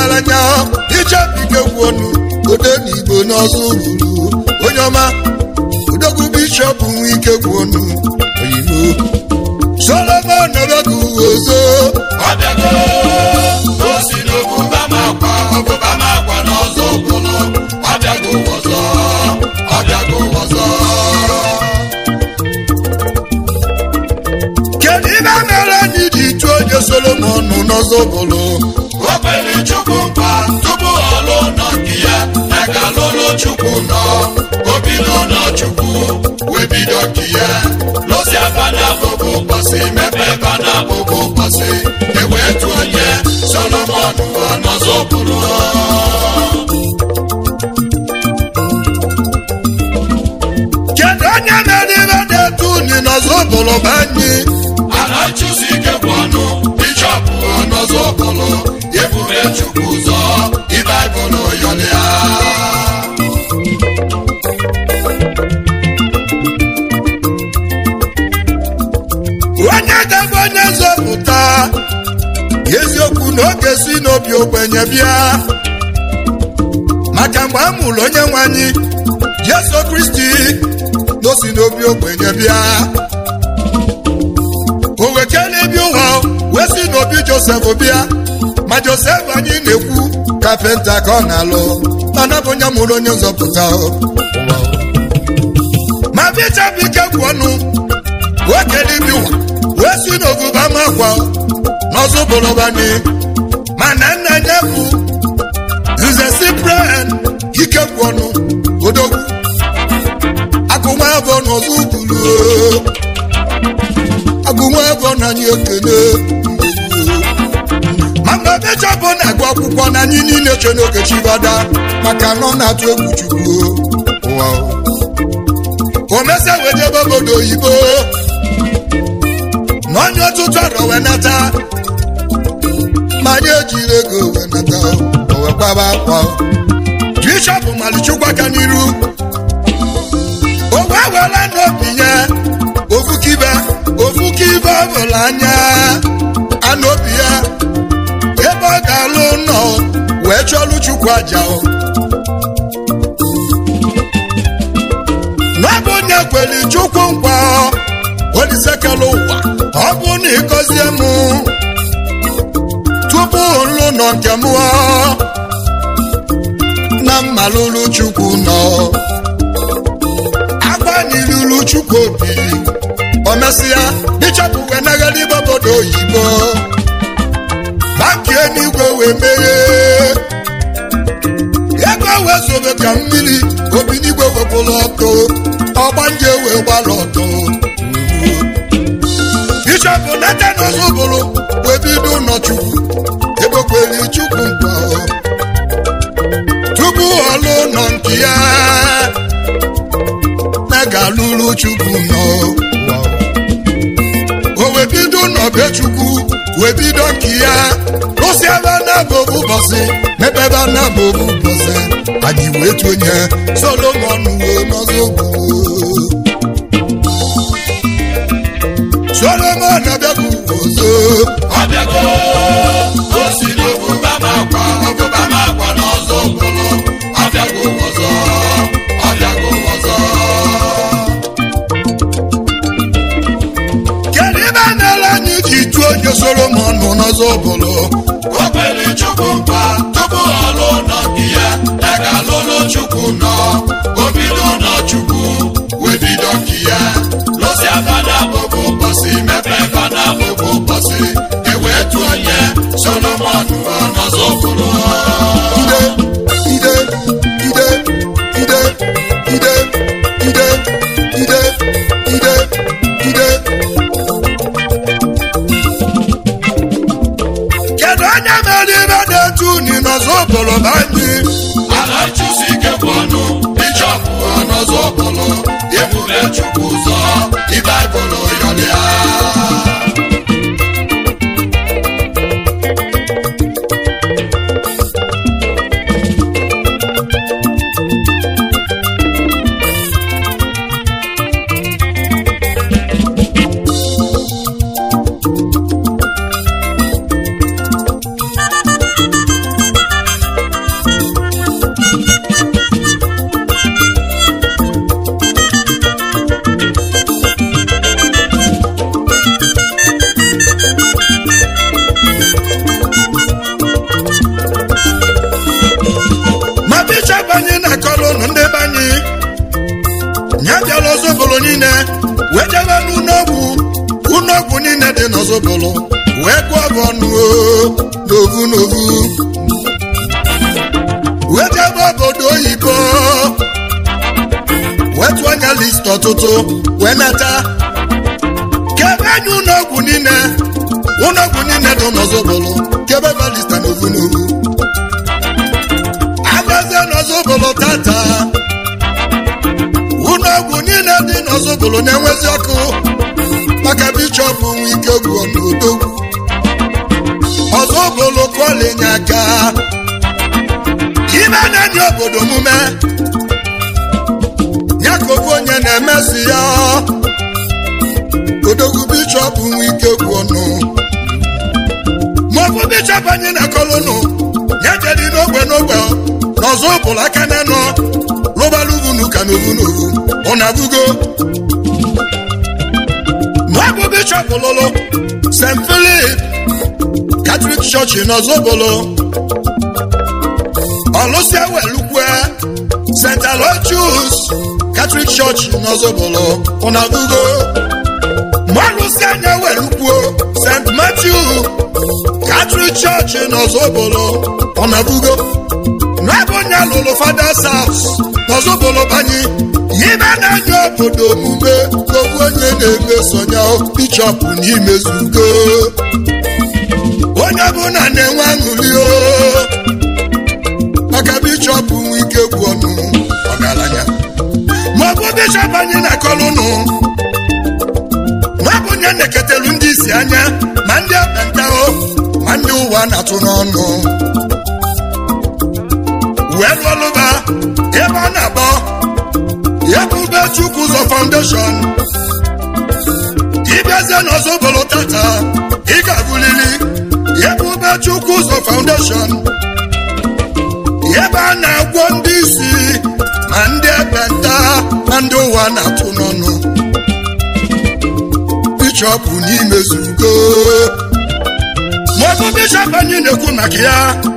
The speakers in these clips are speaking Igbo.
ọgaranya ichebike gwuonu ode na igbo n'ọzọ ruru onye ọma odogwu bishọp nwe ike gwuonu oyibo solomon nọrọgụ ozo ọbịago o si n'obuba ma akwa ọbụba ma akwa n'ọzọ ụbụlụ ọbịago ọzọ ọbịago ọzọ kedu ibe mere anyị ji tụọ onye solomon n'ọzọ bụrụ o kwere chukwu nkwa tupu ọ lụọ nọ nke ya na ka lụlụ chukwu nọ o bido nọ chukwu wee bido nke ya lụsi abana bụbụ ụbọchị mepe bana bụbụ ụbọchị ewee tụọ onye solomon ọnọzọ bụrụ kedu onye mere ibe na-etu unu n'ọzọ bụrụ bụ anyị ala chụsi ike bụ ọnụ bishọp ọnọzọ bụrụ ebube chukwu ụzọ ịbaịbụl yọlịa onye ga-abụ onye nzọpụta eziokwu na oge si n'obi ogbenye bịa maka mgbe a mụrụ onye nwe anyị jesu kristi na o si n'obi ogbenye bịa o wekele bi ụwa wee si n'obi josef bịa ma josef anyị na-ekwu kapenta ka ọ na-alụ mana bụ onye mụrụ onye nzọpụta o. ma bichabụ ike gwụ ọnụ wekele bi ụwa wee si n'oguba makwa n'ọzọ bụrụbani mana nna ya bụ nze cyprian ike gwụ ọnụ odogwu agụnwa abụọ n'ọzọ ukwuru agụnwa abụọ na anyị ekele ma mgbe bishọp na-agụ akwụkwọ na anyị niile che n'oge chibada maka na ọ na-atụ egwu chukwu ụwa o mesia wee jebe obodo oyibo na onye ọtụtụ arọ wee nata ma anyị ejiri ego wee nata o wee kwaba akwa bishọp malichukwu aka n'iru o wee were n'obi ya ofukibe ofukibe ọbụla anya anụ obi ya ebe ọ ga-alụ nọ wee chọlụ chukwu aja o n'ọbụ onye kwere chukwu nkwa olisekela ụwa ọ bụ na ịgọzie m tupu nlụ nọ nke m na mmalụlụ chukwu nọ agbanilulu chukwu obi o mesịa bishọp wee nagara ibe obodo oyibo banki enigwe wee meghe ego wee zobe ka mmiri obi n'igwe wepụrụ ọkụ ọgbanje wee gbara ọtọ bishọp natan ozubụrụ wee bido ụlọchukwu egbekwere chukwu nkwa tupu ọlụ nọ nke ya na ga-alụrụ chukwu nọ o wee bido n'ọbe chukwu wee bido nke ya rụsi ebe na bụ ụbọchị mepebe na bụ ụbọchị anyị wee tonye solomon wee n'ọzọ gboo solomon abịaghị ọzọ ọbịago o si n'obuba ma akwa ọbụba ma akwa n'ọzọ ụbụlụ ọbịago ọzọ ọbịago ọzọ kedu ibe na-ele anyị ji tụọ onye solomon n'ọzọ bụrụ o kwere chukwu nkwa tupu ọ lụọ nọ nke ya na ka lụlụ chukwu nọ o bido nọ chukwu wee bido nke ya lụsi abana bụbụ ụbọchị mepe bana bụbụ ụbọchị ewee tụọ onye solomon ọnọzọ bụrụ ide ide ide ide ide ide ide ide ide kedu onye mere ibe na-etu unu n'ọzọ bụrụ bụ anyị ala chụsi ike bụ ọnụ bishọp ọnọzọ bụrụ ebube chukwu ụzọ ịbaịbụl yọlịa dị n'ọzọbụlụ wee gụọ bụ ọnụ o, n'ovu n'ovu wee jebe obodo oyibo wee tụọ anya list ọtụtụ wee nata kebe anya ụlọọgwụ niile ụlọọgwụ niile dị n'ọzọbụlụ kebe ba lista n'ovu n'ovu agazie n'ọzọbụlụ tata ụlọọgwụ niile dị n'ọzọbụlụ na-enwezi ọkụ maka bishọp nwe ike gwuo n'odogwu ọzọbụlụ kọlinye aka ime na-enye obodo omume ya ka ofu onye na-emesi ya odogwu bishọp nwe ike gwuo nụ maọbụ bishọp anyị na-akọlụnụ ya jedi n'ogbe n'ogbe n'ọzọ ụbụlụ aka na nọ lụbaluvunu ka n'ovu n'ovu ọ na-abụgo maọbụ bishọp lụlụ st philip katrik chọọchị n'ọzọbụlụ ọlụsịa welukwe st aloysius katrik chọọchị n'ọzọbụlụ ọ na-abụgo mọlụsịa anya welukwuo st matthew katrik chọọchị n'ọzọbụlụ ọ na-abụgo n'ebe onye lụrụ fathers house n'ọzọbụlụ banye ibe na-anya obodo omume ogbu onye na-emesonya bishọp n'imezugo onye ọbụla na-enwe aṅụrị o maka bishọp nwe ike gwu ọnụ ọgaranya maọbụ bishọp anyị na-akọlụ nụ maọbụ onye na-eketelu ndị isi anya ma ndị ekpenta o ma ndị ụwa na-atụ n'ọnụ wee lụọlụba ebe ọ na-akpọ ebube chukwu ụzọ foundation ịbịazie n'ọzọbụlụ tata ị ga-abụlili ebube chukwu ụzọ foundation ebe a na-agwọ ndị isi ma ndị ekpenta na ndị ụwa na-atụ n'ọnụ bishọp n'imezugo maọbụ bishọp anyị na-ekwu maka ya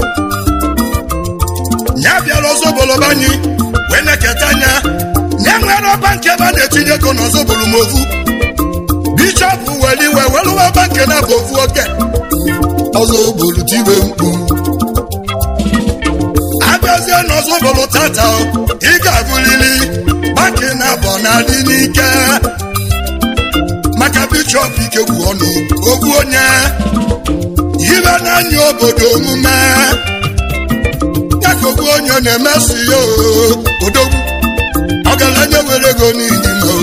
ya bịara ọzọbụlụ anyị wee na-eketa anya ya nwere ọba nke ebe a na-etinye ego n'ọzọbụlụ ma ovu bishọp were iwe welụwa ọba nke na bụ ovu oke ọzọbụlụ tibe mkpu abịazie n'ọzọbụlụ tata ị ga-abụrịrị banki na abọ na-adị n'ike maka bishọp ikegwu ọnụ ogwu onye ibe na-anya obodo omume ya ka ogwu onye na-emesi ya odogwu ọgaranya were ego n'ihi ma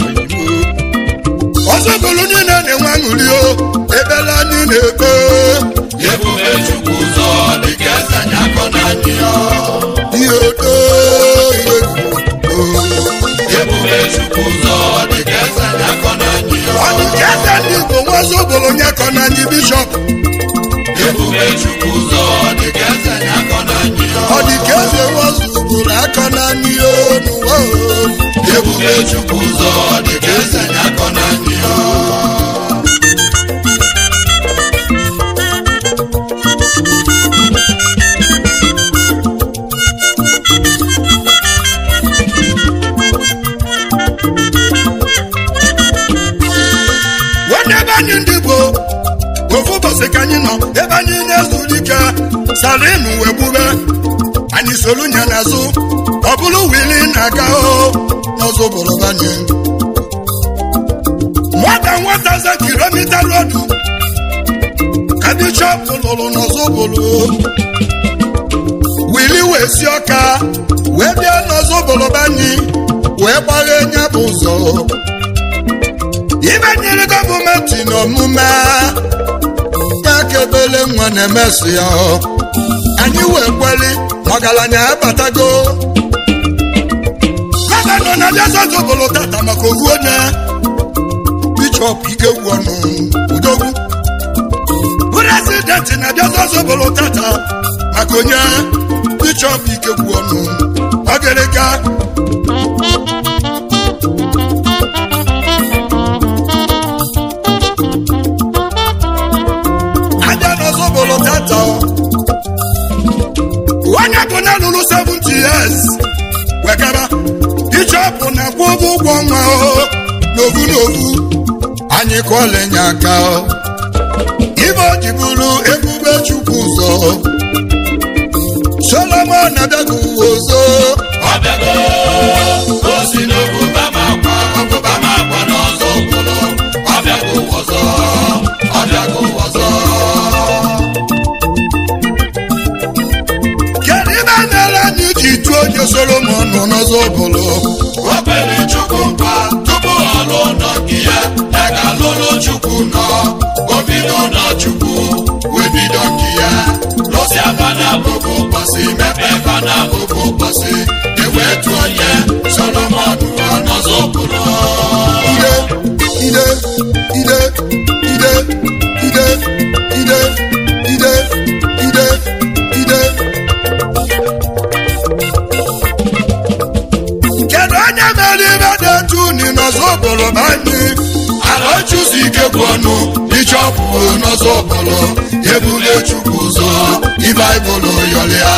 ọzọbụlụ niile na-enwe aṅụrị o ebela anyị na-ekpe ebube chukwu ụzọ dịka eze anyị akọ na anyị ya ihe odo ihe egwu ebube chukwu ụzọ dịka eze anyị akọ na anyị ya ọ dị ka eze ndị igbo nwa ọzọbụlụ onye kọ na anyị bishọp ebube chukwu ụzọ dịka eze anyị akọ na anyị ya ọ dị ka eze nwa ọzọbụlụ akọ na anyị n'ụwa o. ebube chukwu ụzọ dịka eze anyị akọ na anyị ya nwanne ebe anyị ndị igbo ofu ụbọchị ka anyị nọ ebe anyị na-ezuru ike salinu wee gbube anyị solu nya n'azụ ọ bụrụ wili na-aga o n'ọzọ obodo anyị nwata nwata za kilomita rodu ka bishọp lụrụ n'ọzọ obodo wili wee si ọka wee bịa n'ọzọ obodo anyị wee gbaghe nya bụ ụzọ ibe nyere gọọmenti n'omume ya ka ebele nwa na-emesi ya anyị wee kweli ọgaranya abatago gọvanọ na-abịa zọzọbụlụ tata maka ovu onye bishọp ikegwu ọnụ udogwu prezidenti na-abịa zọzọbụlụ tata maka onye bishọp ikegwu ọnụ ọgịrịga abịa n'ọzọbụlụ tata onye bụ na lụrụ 70 years wegara bishọp na-akwụ ụgwọ ụgwọ nwa o n'ovu n'ovu anyị ka ọlenye aka ibe o ji bụrụ ebube chukwu ụzọ solomon abịaghị uwe ọzọ ọbịago o si n'obuba ma akwa ọbụba ma akwa n'ọzọ obodo ọbịago ọzọ ọbịago ọzọ kedu ibe mere anyị ji tụọ onye solomon nọ n'ọzọ bụrụ o kwere chukwu nkwa tupu ọ lụọ nọ nke ya ya ga-alụlụ chukwu nọ o bido nọ chukwu wee bido nke ya lụsi aba na abụbụ ụbọchị mepe ebe na abụbụ ụbọchị ewee tụọ onye solomon nọ n'ọzọ obodo ide ide ide ide ide ide ide ide ide kedu onye mere ibe dị etu uni n'ọzọ obodo bụ anyị ala chụzi ike bụ ọnụ bishọpụ n'ọzọ ọbụlụ ebule chukwu ụzọ ibaibụl yọlịa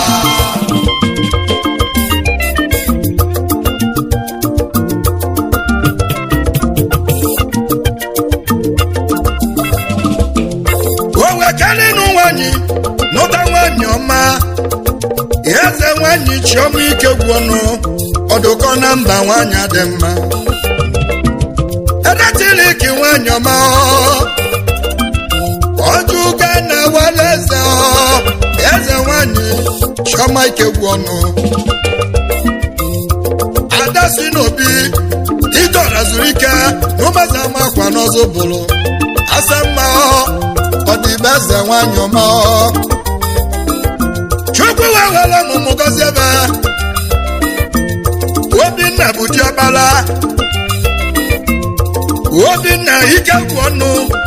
o wekelinu nwanyị nụta nwanyị ọma eze nwanyị chiọma ike gwụ ọnụ ọdụkọ na mba nwanyị dị mma edetiliki nwanyị ọma ọjụga na wala eze ọ, eze nwanyị chiọma ike gwụ ọnụ ada si n'obi idora zuru ike n'ụbọchị ama akwa n'ọzọ bụrụ asa mma ọ dị be eze nwanyị ọma chukwu wee were ọmụmụ gọzie ebe obinna bụ diọkpara obinna ike gwụ ọnụ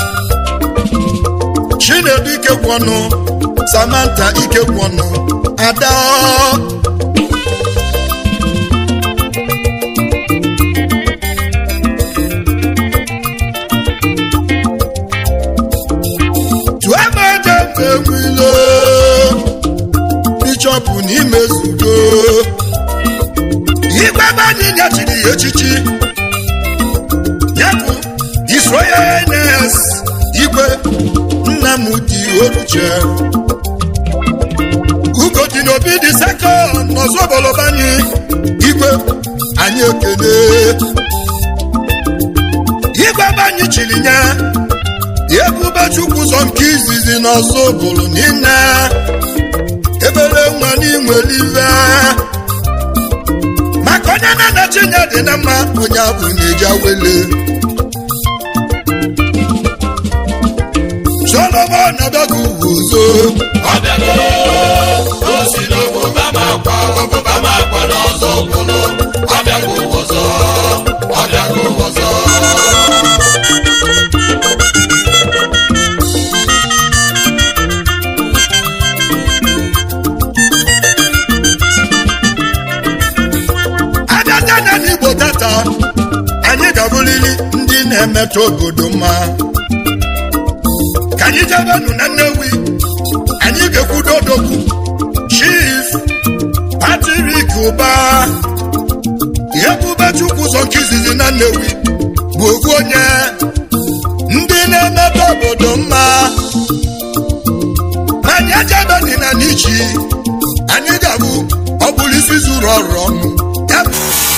chinedu ike gwụ ọnụ samantha ike gwụ ọnụ ada tuemede mgbe bishọp n'ime zudo igwe ebe anyị nyechiri ya echichi ya bụ isroyenes igwe nnamdi oluche ugodi n'obi dị sekọnd n'ọzọ obolobanye anyị igwe anyị ekele igwe ebe anyị chiri nye ebube chukwu ụzọ nke izizi n'ọzọ bụrụ niile ebere nwa n'inwere ive maka onye na-anachi nye dị na mma onye abụ na-eji awele solomon abịaghị ugwu ụzọ ọbịago o si n'oboba ma akwa oboba ma akwa n'ọzọ obodo ọbịago ọzọ ọbịago ọzọ abịaja na n'igbo tata anyị ga-abụrịrị ndị na-emetụ obodo mma ka anyị jebenụ na nnewi anyị ga-ekwudo odogwu chief patrik ụba ebube chukwu ụzọ nke izizi na nnewi bụ ofu onye ndị na-emetụ obodo mma ma anyị ejebe dị na n'ichi anyị ga-abụ ọ bụrụ isi zuru ọrụ ọnụ ya bụ